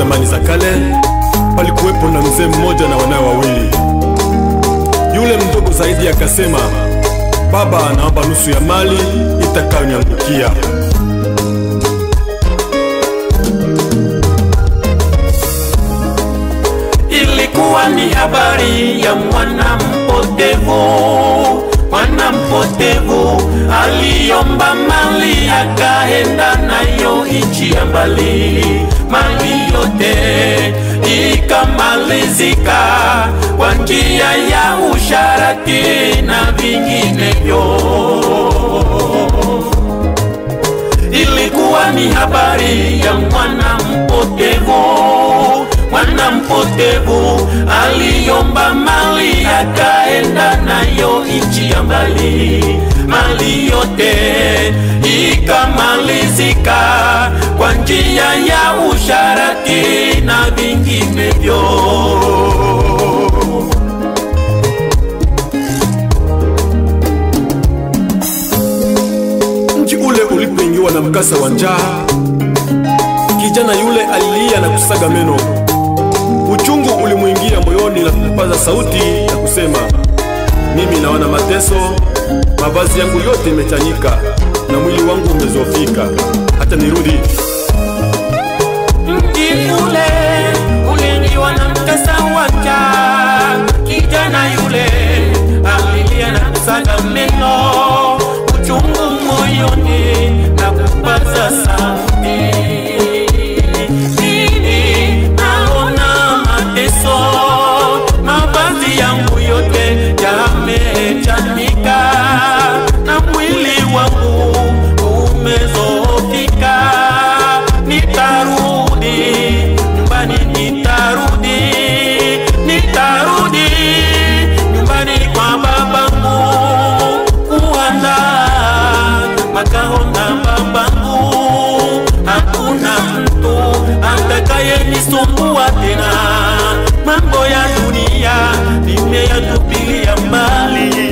zamani za kale palikuwepo na mzee mmoja na wanawe wawili. Yule mdogo zaidi akasema, baba anaomba nusu ya mali itakayoniangukia. Ilikuwa ni habari ya mwana mpotevu. Mwana mpotevu aliomba mali akaenda nayo nchi ya mbali, mali yote ikamalizika kwa njia ya usharati na vinginevyo. Ilikuwa ni habari ya mwana mpotevu mwana mpotevu aliomba mali akaenda nayo nchi ya mbali, mali yote ikamalizika kwa njia ya usharati na vinginevyo. Mji ule ulipoingiwa na mkasa wa njaa, kijana yule alilia na kusaga meno. Uchungu ulimwingia moyoni na kupaza sauti na kusema, mimi naona mateso, mavazi yangu yote imechanika na mwili wangu umezofika, hata nirudi. Mji ule ulingiwa na mkasa wa njaa, kijana yule alilia na kusaga meno, uchungu moyoni na kupaza sauti. Mimi naona mateso, mavazi yangu yote yamechanika na mwili wangu umezofika. Nitarudi nyumbani, nitarudi, nitarudi nyumbani kwa babangu kuandaa makao na babangu. Hakuna mtu atakayenisumbua tena, mambo ya dunia nimeyatupilia mbali.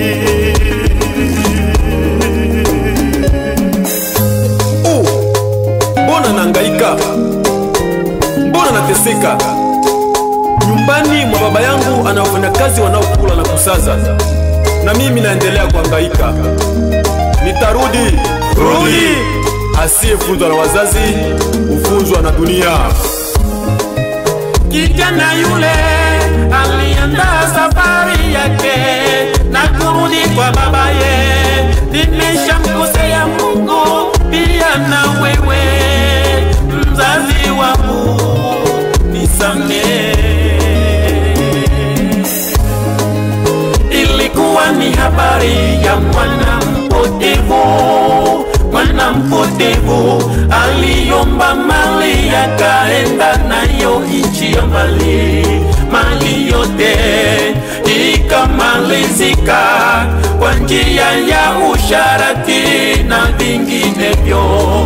Oh, mbona naangaika? Mbona nateseka? Nyumbani mwa baba yangu ana wafanyakazi wanaokula na kusaza, na mimi naendelea kuhangaika. Nitarudi, rudi. Asiyefunzwa na wazazi hufunzwa na dunia. Kijana yule aliandaa safari yake na kurudi kwa babaye. Nimeshamkosea Mungu pia na wewe mzazi wangu, nisamehe. Ilikuwa ni habari ya mwana mpotevu mwana mpotevu aliomba mali akaenda nayo nchi ya mbali, mali yote ikamalizika kwa njia ya usharati na vinginevyo.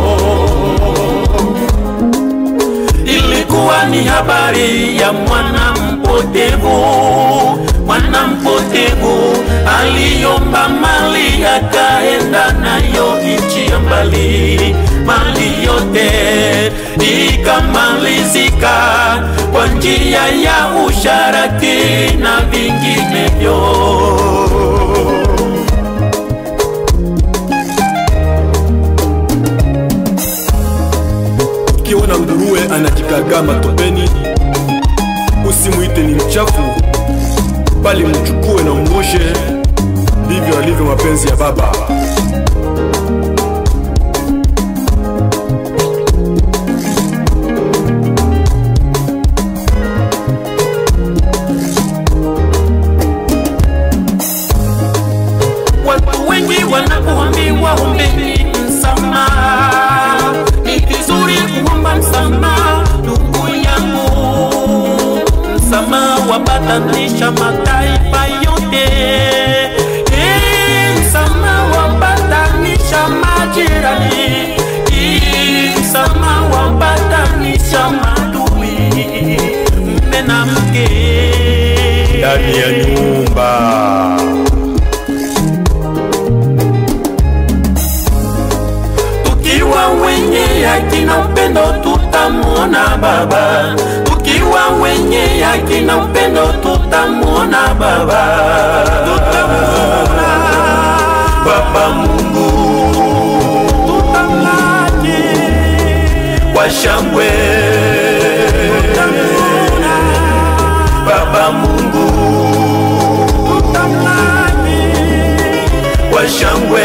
Ilikuwa ni habari ya mwana mpotevu mwana mpotevu aliomba mali akaenda nayo nchi ya mbali, mali yote ikamalizika kwa njia ya usharati na vinginevyo. Ukiona nguruwe anajikagaa matopeni, usimuite ni mchafu, bali mchukue na umwoshe. Ndivyo alivyo mapenzi ya Baba. Watu wengi wanapoambiwa ombeni msamaha, ni vizuri kuomba msamaha, ndugu yangu. Msamaha wapatanisha mataifa yote, Eh, msamaha wapatanisha majirani, Eh, msamaha wapatanisha madui, mme na mke Ndani ya nyumba tukiwa wenye haki na upendo tutamwona Baba, tukiwa wenye haki na upendo tutamwona Baba, tutamwona Baba Mungu, tutamlaki kwa shangwe, tutamwona Baba Mungu, tutamlaki kwa shangwe.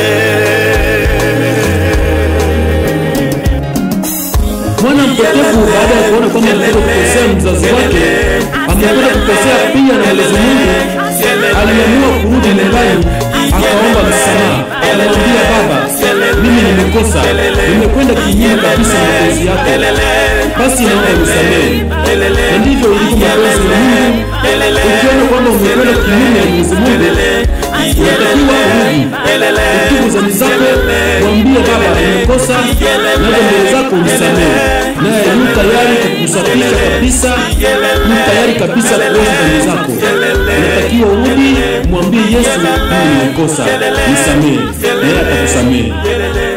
Mwana mpotevu baada ya kuona kwamba mtoto kukosea mzazi wake amekwenda kukosea pia na Mwenyezi Mungu, aliamua kurudi nyumbani, akaomba msamaha, akamwambia baba, mimi nimekosa, nimekwenda kinyume kabisa na mapenzi yako, basi naomba nisamehe. Na ndivyo ilivyo mapenzi ya Mungu. Ukiona kwamba umekwenda kinyume na Mwenyezi Mungu, unatakiwa urudi, utubu dhambi zako, mwambie baba, nimekosa, naja mbele zako unisamehe, naye yu tayari kukusafisha kabisa, yu tayari kabisa kuosha dhambi zako. Unatakiwa urudi, mwambie Yesu, mimi nimekosa, nisamehe, naye atakusamehe.